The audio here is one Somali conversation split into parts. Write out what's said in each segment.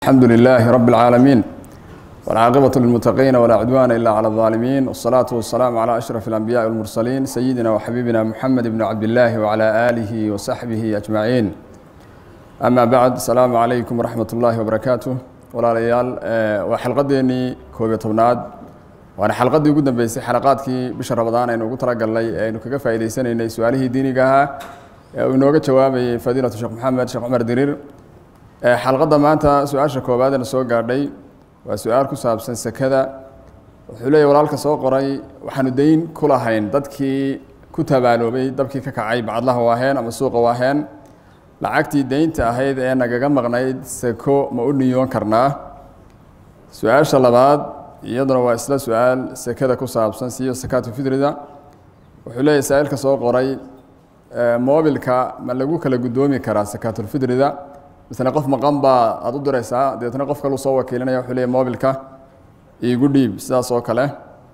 الحمد لله رب العالمين والعاقبة للمتقين ولا عدوان إلا على الظالمين والصلاة والسلام على أشرف الأنبياء والمرسلين سيدنا وحبيبنا محمد بن عبد الله وعلى آله وصحبه أجمعين أما بعد السلام عليكم ورحمة الله وبركاته ولا ليال وحلقتني كوبية تبناد waana xalqadii ugu dambeysay xalaqaadkii bisha ramadaan aynu ugu talagalnay ee aynu kaga faa'idaysanaynay su-aalihii diiniga ahaa ee uu inooga jawaabayay fadiilatu sheekh maxamed sheekh cumar diriir xalqadda maanta su-aasha koowaad eena soo gaadhay waa su-aal ku saabsan sekada wuxuu leeyahy walaalka soo qoray waxaanu dayn ku lahayn dadkii ku tabaaloobay dabkii ka kacay bacadlaha waaheen ama suuqa waaheen lacagtii deynta ahayd ee nagaga maqnayd seko ma u niyoon karnaa su-aasha labaad iyaduna waa isla su-aal sekada ku saabsan siyo sakaatu fitrida wuxuu leeyahy saa-iilka soo qoray mobilka ma lagu kala guddoomi karaa sakaatulfitrida misle qof maqan baa aada u diraysaa dabeetna qof kalu soo wakiilinaya wuxuu leeyahy mobilka iigu dhiib sidaas oo kale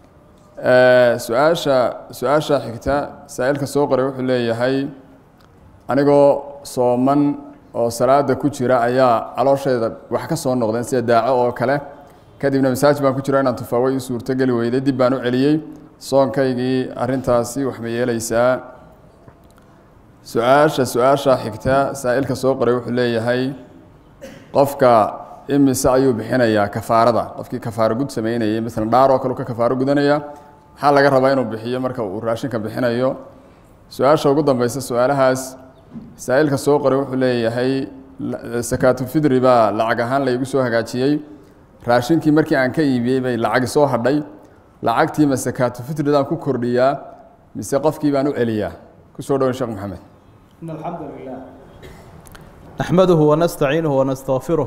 su-aasha su-aasha xigta saa-iilka soo qoray wuxuu leeyahay anigoo sooman oo salaada ku jira ayaa caloosheeda wax ka soo noqdeen sida daaco oo kale kadibna masaaj baan ku jira inaan tufaaway u suurtogeli weyday dib baan u celiyey soonkaygii arintaasi wax ma yeeleysaa su-aasha su-aasha xigta saa-ilka soo qoray wuxuu leeyahay qofka imise ayuu bixinayaa kafaarada qofkii kafaaro gud sameynayay maala dhaar oo kale ka kafaaro gudanaya maxaa laga rabaa inuu bixiyo marka uu raashinka bixinayo su-aasha ugu dambeysa su-aalahaas saa-ilka soo qoray wuxuu leeyahay sakaatufidri baa lacag ahaan laygu soo hagaajiyey raashinkii markii aan ka iibiyey bay lacagi soo hadhay lacagtii ma sakaatufitridan ku kordhiyaa mise qofkii baan u celiyaa kusoo dhawan sheekh maxamed إن الحمد لله نحمده ونستعينه ونستغفره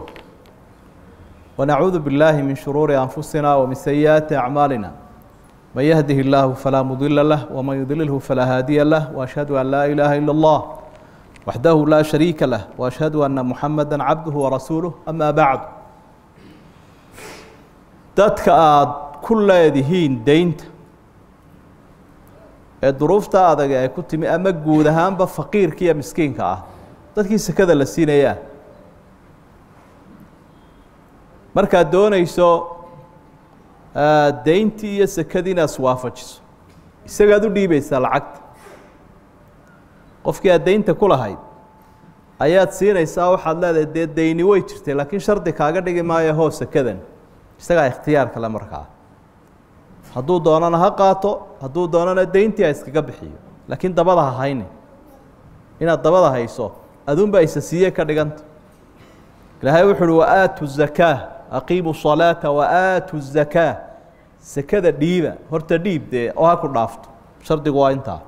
ونعوذ بالله من شرور أنفسنا ومن سيئات أعمالنا من يهده الله فلا مضل له ومن يضلله فلا هادي له وأشهد أن لا إله إلا الله وحده لا شريك له وأشهد أن محمدا عبده ورسوله أما بعد dadka aada ku leedihiin deynta ee duruufta adag ay ku timi ama guud ahaanba faqiirka iyo miskiinka ah dadkii sekada la siinayaa markaad doonayso deyntii iyo sekadii inaad iswaafajiso isagaad u dhiibaysaa lacagta qofkii aad deynta ku lahayd ayaad siinaysaa waxaad leedahay dee deyni way jirtay laakiin shardi kaaga dhigi maayo hoo sekadan isagaa ikhtiyaar kale markaa hadduu doonana ha qaato hadduu doonana deyntii ha iskaga bixiyo laakiin dabada ha hayni inaad dabada hayso adunbaa isa siiye ka dhiganta ilaahay wuxu uhi waaatu zakaa aqiimu salaata waaatu zakaa sekada dhiiba horta dhiib dee oo ha ku dhaafto shardigu waa intaa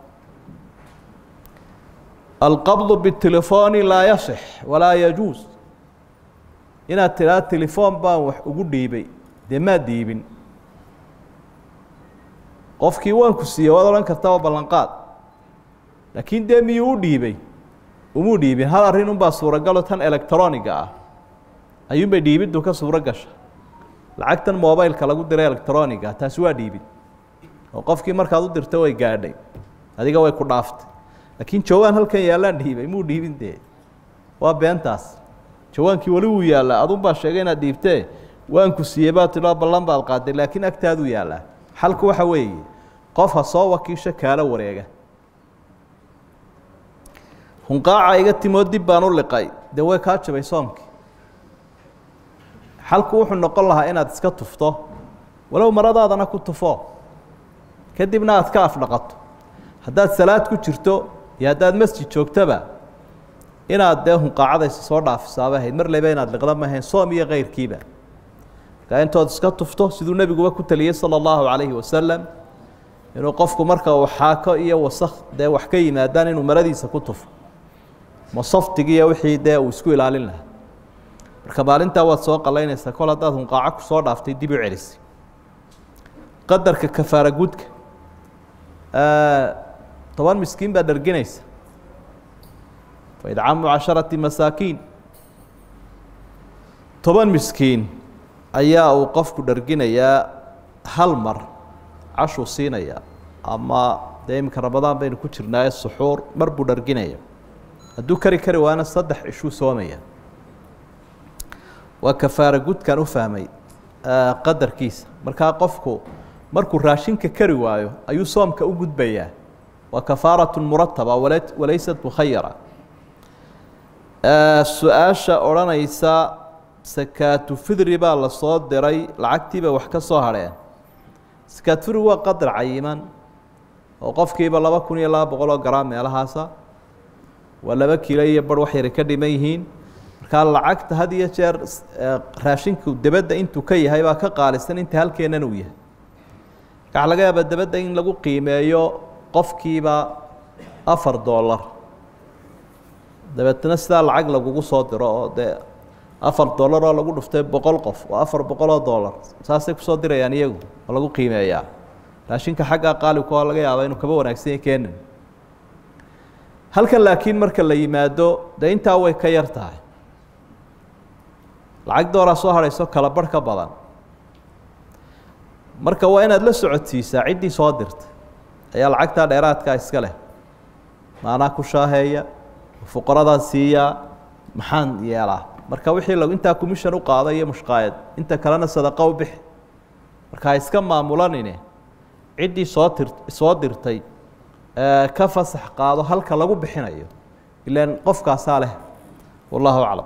alqabdu bitelefooni laa yasix walaa yajuus inaad tidhaha telefoon baan wax ugu dhiibay dee maad dhiibin qofkii waan ku siiyey waad odhan karta waa ballanqaad laakiin dee miyuu u dhiibay umuu dhiibin hal arrin unbaa suuragalo tan electroniga ah ayuunbay dhiibiddu ka suuro gasha lacagtan mobileka lagu diray electroniga taasi waa dhiibid oo qofkii markaad u dirta way gaadhay adiga way ku dhaaftay laakiin jawaan halkan yaallaan dhiibay muu dhiibin dee waa beentaas jawaankii weli wuu yaallaa adun baa sheegay inaad dhiibtee waan ku siiyey baa tidhao ballan baad qaaday laakiin agtaaduu yaallaa xalku waxa weeye qof ha soo wakiisho kaala wareega hunqaaca iga timoo dib baan u liqay dee way kaa jabay soomkii xalku wuxuu noqon lahaa inaad iska tufto walow maradaadana ku tufo kadibna aad ka afdhaqato haddaad salaad ku jirto iyo haddaad masjid joogtoba inaad dee hunqaacadaysa soo dhaafisaaba ahayd mar leba inaad liqda ma ahayn soom iyo keyrkiiba markaa intood iska tufto siduu nebiguba ku taliyey sala allahu calayhi wasalam inuu qofku marka uu xaako iyo wasakh dee wax ka yimaadaan inuu maradiisa ku tufo masaftigiiyo wixii dee uu isku ilaalin lahaa marka maalintaa waad soo qalaynaysaa kol haddaad hunqaaco ku soo dhaaftay dib u celisay qadarka kafaara gudka toban miskiin baad dharginaysa faidcaamu casharati masaakiin toban miskiin ayaa uu qofku dharginayaa hal mar cashuu siinayaa ama dee iminka ramadaan baynu ku jirnaaye suxuur mar buu dharginaya hadduu kari kari waana saddex cishuu soomaya waa kafaara gudkan u fahmay qadarkiisa markaa qofku markuu raashinka kari waayo ayuu soomka u gudbayaa waa kafaaraة murataba walaysat mukhayara su-aasha odhanaysa sakaatu fidri baa lasoo diray lacagtiiba wax ka soo hadheen sakaatu fidri waa qadar cayiman oo qofkiiba laba kun iyo laba boqol oo garaam meelahaasa waa laba kiilo iyo bar wax yara ka dhiman yihiin markaa lacagta had iyo jeer raashinku debedda intuu ka yahay baa ka qaalisan inta halkeennan uu yahay waxaa laga yaabaa debedda in lagu qiimeeyo qofkiiba afar dollar dabeetna sidaa lacag lagugu soo diro oo dee afar dollar oo lagu dhuftay boqol qof waa afar boqol oo dollar saasay kusoo dirayaan iyagu oo lagu qiimeeyaa raashinka xaggaa qaalibka oo laga yaaba inuu kaba wanaagsan yahy keenan halkan laakiin marka la yimaado dee intaa way ka yar tahay lacag dooraa soo hadhayso kala barh ka badan marka waa inaad la socodsiisaa ciddii soo dirta ayaa lacagtaa dheeraadkaa iska leh maanaa ku shaaheeya fuqaradaa siiyaa maxaan yeelaa marka wixii l intaa commission u qaada iyo mushqaayad inta kalena sadaqo u bixi marka ha iska maamulanine ciddii soo tir soo dirtay ka fasax qaado halka lagu bixinayo ilaan qofkaasaa leh wallahu aclam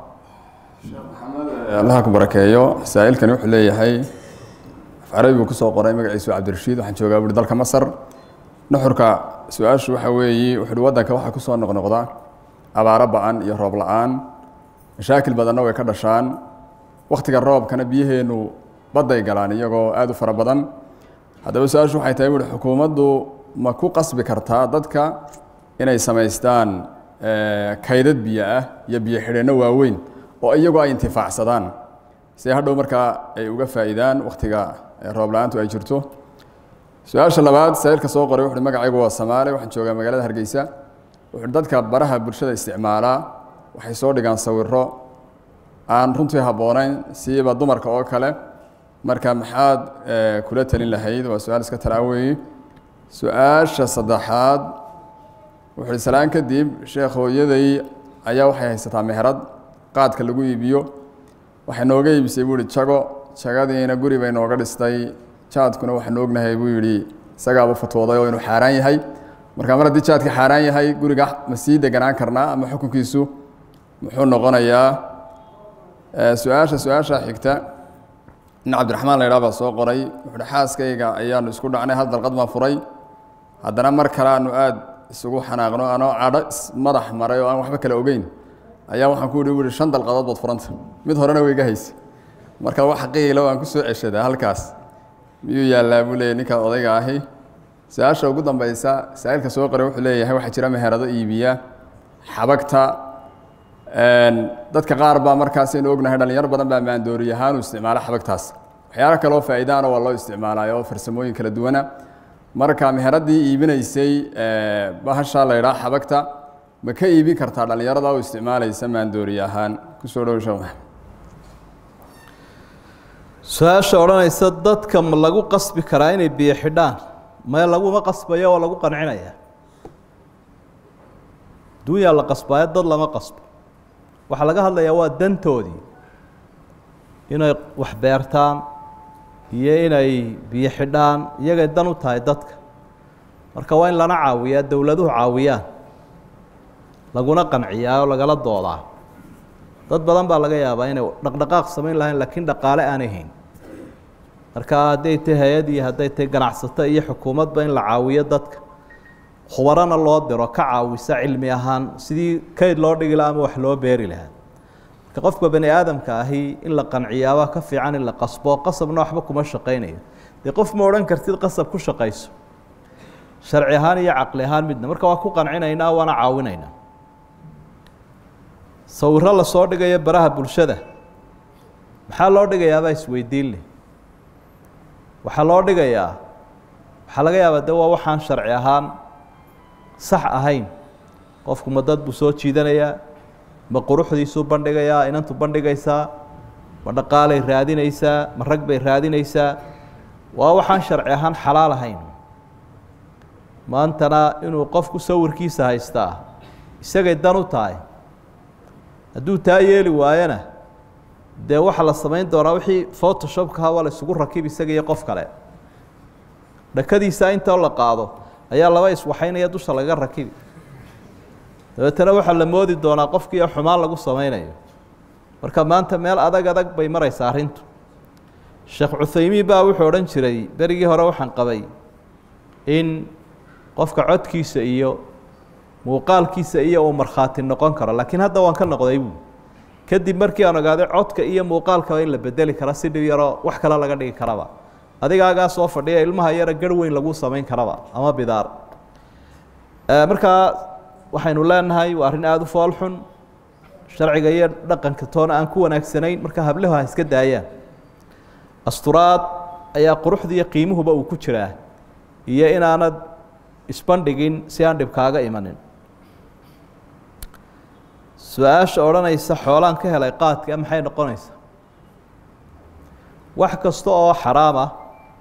allaha ku barakeeyo saa-ilkani wuxuu leeyahay afcarabi buu kusoo qoray magaciisu cabdirashiid waxaan joogaa buuri dalka masar nuxurka su-aashu waxa weeye wuxu uhi waddanka waxaa kusoo noqnoqda abaaro ba-an iyo roob la-aan mashaakil badanna way ka dhashaan wakhtiga roobkana biyaheennu badday galaan iyagoo aada u fara badan haddaba su-aashu waxay tahay buuhi xukuumaddu ma ku qasbi kartaa dadka inay samaystaan kaydad biyo ah iyo biyo xidheenno waaweyn oo iyagu ay intifaacsadaan si hadhow markaa ay uga faa'iidaan wakhtiga roob la-aantu ay jirto su-aasha labaad saa'ilka soo qoray wuxuuhi magacaygu waa samaale waxaan joogaa magaalada hargeysa wuxuuhi dadka baraha bulshada isticmaalaa waxay soo dhigaan sawiro aan runtii habboonayn siiba dumarka oo kale marka maxaad kula talin lahayd waa su-aal iska talaaweeye su-aasha saddexaad wuxuuhi salaan kadib sheekh hooyaday ayaa waxay haysataa meherad qaadka lagu iibiyo waxay nooga iibisay buu ihi jago jagadiina guri bay nooga dhistay jaadkuna waxaanu ognahay buu yidhi isagaaba fatwooday oo inuu xaaraan yahay marka mar haddii jaadka xaaraan yahay guriga ma sii deganaan karnaa ama xukunkiisu muxuu noqonayaa su-aasha su-aasha xigta nin cabdiraxmaan la ydhaha baa soo qoray wuxuuhi xaaskayga ayaanu isku dhacnay hal dalqad baan furay haddana mar kale aanu aada isugu xanaaqno anoo cadho madax maray oo aan waxba kale ogeyn ayaa waxaan ku yihi bu ihi shan dalqadood baad furanta mid horena way iga haysa marka wax qiilo aan ku soo ceshadaa halkaas miyuu yaallaa buu leeyahy ninkaad odayga ahi su-aasha ugu dambeysa saa-ilka soo qoray wuxuu leeyahay waxaa jira meherado iibiya xabagta dadka qaar baa markaas aynu ognahay dhalinyaro badan baa maandoori ahaan u isticmaala xabagtaas waxyaalo kaloo faa'iidaana waa loo isticmaalayo oo farsamooyin kala duwana marka meheradii iibinaysay bahasha la ydhaha xabagta ma ka iibin kartaa dhalinyarada u isticmaalaysa maandoori ahaan kusoo dhow sheekh maxamed su-aasha odhanaysa dadka ma lagu qasbi karaa inay biyo xidhaan mae laguma qasbayo oo lagu qancinaya dunyaa la qasbaayo dad lama qasbo waxaa laga hadlayaa waa dantoodii inay wax beertaan iyo inay biyo xidhaan iyagay dan u tahay dadka marka waa in lana caawiyaa dowladuhu caawiyaan laguna qanciyaa oo lagala doodaa dad badan baa laga yaabaa inay dhaqdhaqaaq samayn lahayn laakiin dhaqaale aanay hayn marka hadday tahy hay-ad iyo hadday tahay ganacsato iyo xukuumadba in la caawiyo dadka khubarana loo diro ka caawisa cilmi ahaan sidii kayd loo dhigi laha ama wax loo beeri lahaa marka qofka bani aadamka ahi in la qanciyaabaa ka fiican in la qasbo qasabna waxba kuma shaqaynayo dee qof ma odhan kartid qasab ku shaqayso sharci ahaan iyo caqli ahaan midna marka waa ku qancinaynaa waana caawinaynaa sawiro lasoo dhigayo baraha bulshada maxaa loo dhigayaabaa isweydiin leh waxaa loo dhigayaa waxaa laga yaabaa de waa waxaan sharci ahaan sax ahayn qofku ma dad buu soo jiidanayaa ma quruxdiisuu bandhigayaa inantu bandhigaysaa ma dhaqaalay raadinaysaa ma rag bay raadinaysaa waa waxaan sharci ahaan xalaal ahayn maantana inuu qofku sawirkiisa haystaa isagay dan u tahay hadduu taa yeeli waayona dee waxaa la samayn doonaa wixii photoshopkaha waa la isugu rakib isaga iyo qof kale dhakadiisa intoo la qaado ayaa laba iswaxaynaya dusha laga rakibi dabeetana waxaa la moodi doonaa qofkiio xumaan lagu samaynayo marka maanta meel adag adag bay maraysaa arrintu sheekh cuthaymiin baa wuxuu odhan jiray berigii hore waxaan qabay in qofka codkiisa iyo muuqaalkiisa iyo uu markhaati noqon karo laakiin hadda waan ka noqday buu kadib markii aan ogaaday codka iyo muuqaalkaba in la bedeli karo si dhib yaroo wax kale laga dhigi karaba adigaagaa soo fadhiya ilmaha yara garh weyn lagu samayn karaba ama bidaar markaa waxaynu leenahay waa arrin aada u foolxun sharciga iyo dhaqanka toona aan ku wanaagsanayn marka hablehu ha iska daayaan asturaad ayaa quruxda iyo qiimuhuba uu ku jiraa iyo inaanad isbandhigin si aan dhib kaaga imanin su-aasha odhanaysa xoolaan ka helay qaadka maxay noqonaysaa wax kasta oo xaraam ah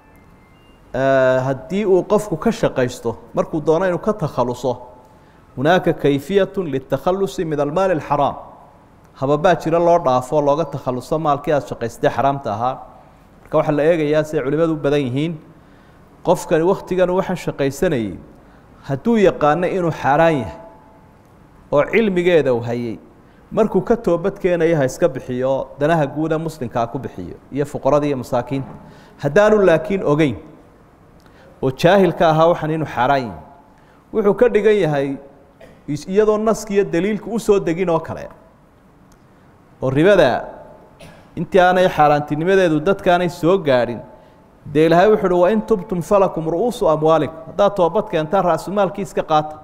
haddii uu qofku ka shaqaysto markuu doono inuu ka takhaluso hunaaka kayfiyat litakhalusi min almaali alxaraam hababaa jira loo dhaafo looga takhaluso maalkii aada shaqaystay xaraamta ahaa marka waxaa la eegayaa siay culimadu u badan yihiin qofkani wakhtigan waxaan shaqaysanayey hadduu yaqaano inuu xaaraan yahay oo cilmigeeda uu hayay markuu ka toobad keenayo ha iska bixiyo danaha guuda muslimkaa ku bixiyo iyo fuqarada iyo masaakiinta haddaanu laakiin ogeyn oo jaahilka ahaa waxaan inuu xaaraan yahay wuxuu ka dhigan yahay iyadoo naskiiyo daliilku u soo degin oo kale oo ribada intii aanay xaaraantinimadeedu dadkaanay soo gaadhin dee ilaahay wuxu uhi wain tubtum falakum ru'uusu amwaalikum haddaad toobad keentaan ra-sumaalkii iska qaata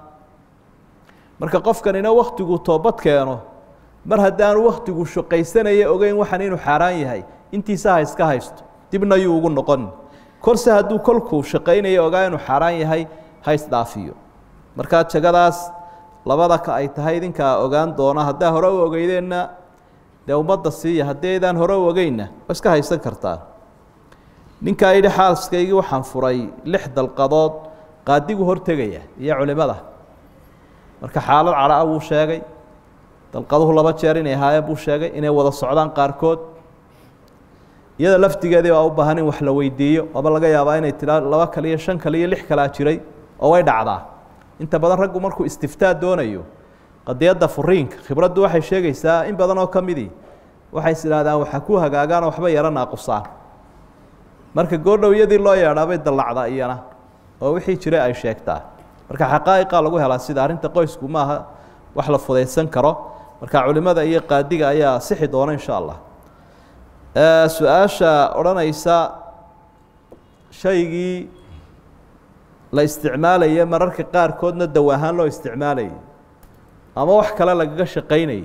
marka qofkanina waktiguu toobad keeno mar haddaanu waktigu shaqaysanaya ogeyn waxaan inuu xaaraan yahay intiisa ha iska haysto dibna yuu ugu noqon korse hadduu kolkuu shaqaynaya ogaa inuu xaaraan yahay ha isdhaafiyo markaa jagadaas labada ka ay tahay idinkaa ogaan doona haddaa hore u ogeydeenna dee ummadda siiya haddii aydaan hore u ogeynna waa iska haysan kartaa ninkaa yidhi xaaskaygii waxaan furay lix dalqadood qaadigu hortegaya iyo culimada marka xaalad cadhaa wuu sheegay dalqaduhu laba jeer inay ahaayeen buu sheegay inay wada socdaan qaarkood iyada laftigeedii baa u baahan in wax la weydiiyo aba laga yaabaa inay tiraa laba kale iyo shan kale iyo lix kalea jiray oo way dhacdaa inta badan raggu markuu istiftaa doonayo qadiyadda furiinka khibraddu waxay sheegaysaa in badan oo ka midii waxay is idhahdaan waxa ku hagaagaan oo waxba yaro naaqusaan marka goordhow iyadii loo yeedhaabay dallacda iyana oo wixii jiray ay sheegtaa marka xaqaa'iqa lagu helaa sida arrinta qoysku maaha wax la fudaysan karo marka culimada iyo qaadiga ayaa sixi doona insha allah su-aasha odhanaysa shaygii la isticmaalaya mararka qaarkoodna daw ahaan loo isticmaalayay ama wax kale lagaga shaqaynayay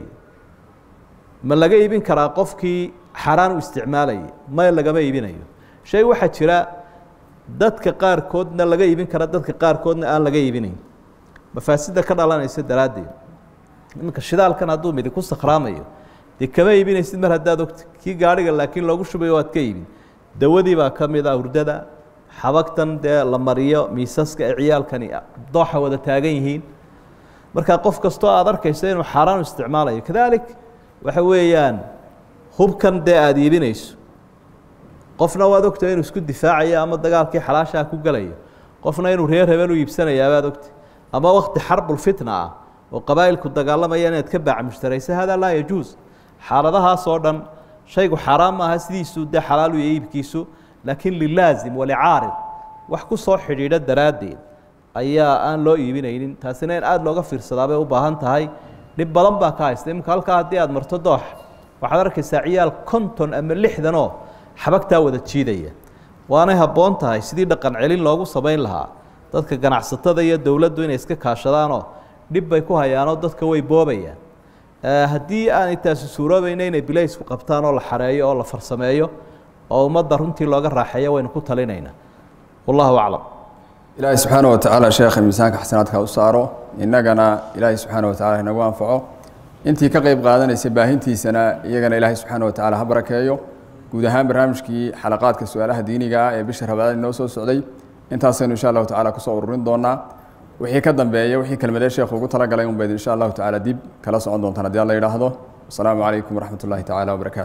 ma laga iibin karaa qofkii xaaraan u isticmaalayay may lagama iibinayo shay waxaa jira dadka qaarkoodna laga iibin kara dadka qaarkoodna aan laga iibinayn mafaasida ka dhalanaysa daraaddeed iminka shidaalkan hadduu midi ku sakhraamayo dee kama iibinaysid mar haddaad ogta kii gaadhiga laakiin loogu shubayo waad ka iibin dawadii baa ka mid a hurdada xabagtan dee la mariyo miisaska ee ciyaalkani dooxa wada taagan yihiin marka qof kastoo aada arkayso inuu xaaraan u isticmaalayo kadalik waxa weeyaan hubkan dee aada iibinayso qofna waad ogtahay inuu isku difaacayo ama dagaalkii xalaashaa ku gelayo qofna inuu reer habeen u iibsanayaa baad ogtay ama wakti xarbulfitna ah oo qabaa'ilku dagaalamaya inaad ka baac mushtaraysa hada laa yajuus xaaladahaas oo dhan shaygu xaaraan maaha sidiisuu dee xalaalu iyo iibkiisu laakiin lilaazim walicaarid wax ku soo xidhiidha daraaddeed ayaa aan loo iibinaynin taasina in aada looga fiirsadaa bay u baahan tahay dhib badan baa ka haysta iminka halkaa haddii aada marto doox waxaad arkaysaa ciyaal konton ama lixdanoo xabagtaa wada jiidaya waanay habboon tahay sidii dhaqan celin loogu samayn lahaa dadka ganacsatada iyo dowladdu inay iska kaashadaanoo dhib bay ku hayaanoo dadka way boobayaan haddii aanay taasi suuroobayna inay bilaysku qabtaan oo la xareeyo oo la farsameeyo oo ummadda runtii looga raaxeeyo waynu ku talinaynaa wallahu aclam ilaahay subxaana wa tacaala sheekha miisaanka xasanaadka u saaro innagana ilaahay subxaana wa tacala inagu anfaco intii ka qeyb qaadanaysa baahintiisana iyagana ilaahay subxaana wa tacala ha barakeeyo guud ahaan barnaamijkii xalaqaadka su-aalaha diiniga ah ee bisha rabaadaan inoo soo socday intaasaynu insha allahu tacala kusoo ururin doonaa wixii ka dambeeya wixii kelmadee sheekhu ugu talagalay unbayd insha allahu tacala dib kala socon doontaan haddii alla yidhaahdo wasalaamu calaykum waraxmat ullahi tacala wabarakatu